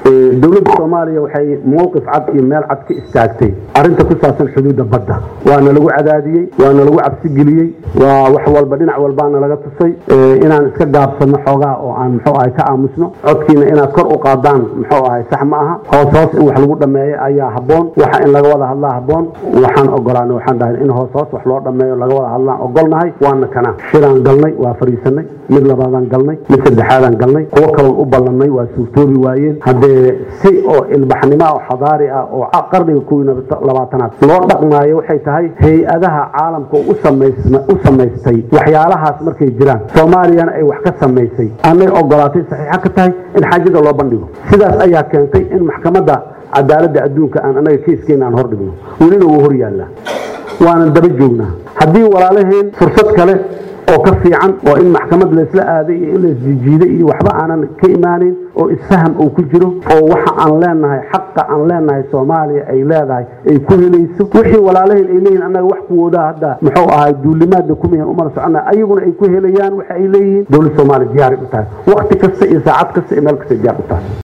dowladda soomaaliya waxay mowqif cad iyo meel cad ka istaagtay arrinta ku saabsan xuduudda badda waana lagu cadaadiyey waana lagu cabsigeliyey waa wax walba dhinac walbaana laga tusay inaan iska gaabsano xoogaa oo aan muxuu ahay ka aamusno codkiina inaad kor u qaadaan muxuu ahay sax ma aha hoos hoos in wax lagu dhameeyo ayaa habboon waxa in laga wada hadlaa habboon waxaan ogolaanay waxaan dhahay in hoos hoos wax loo dhameeyo laga wada hadlaan ogolnahay waana kana shiraan galnay waa fadhiisanay mid labaadaan galnay mid saddexaadaan galnay kuwo kaloon u ballannay waa suurtoobi waayeen haddee si oo ilbaxnimo oo xadaari ah oo qarniga kuwii labaatanaad loo dhaqmaayo waxay tahay hay-adaha caalamka u samaystay waxyaalahaas markay jiraan soomaaliyana ay wax ka samaysay anay ogolaatay saxiixa ka tahay in xaajada loo bandhigo sidaas ayaa keentay in maxkamadda cadaaladda adduunka aan anaga keiskeena aan hor dhigno welina wuu hor yaallaa waanan daba joognaa haddii walaalaheen fursad kale oo ka fiican oo in maxkamad laysla aaday iyo in laisjijiiday iyo waxba aanan ka imaanayn oo isfaham uu ku jiro oo waxa aan leenahay xaqa aan leenahay soomaaliya ay leedahay ay ku helayso wixii walaalaheen ay leeyihin annaga wax kuwoodaa hadda muxuu ahay duulimaadna kumihan umana socona ayaguna ay ku helayaan waxa ay leeyihiin dowlad soomaaliya diyaaray u tahay wakti kasta iyo saacad kasta iyo meel kasta diyaar u tahay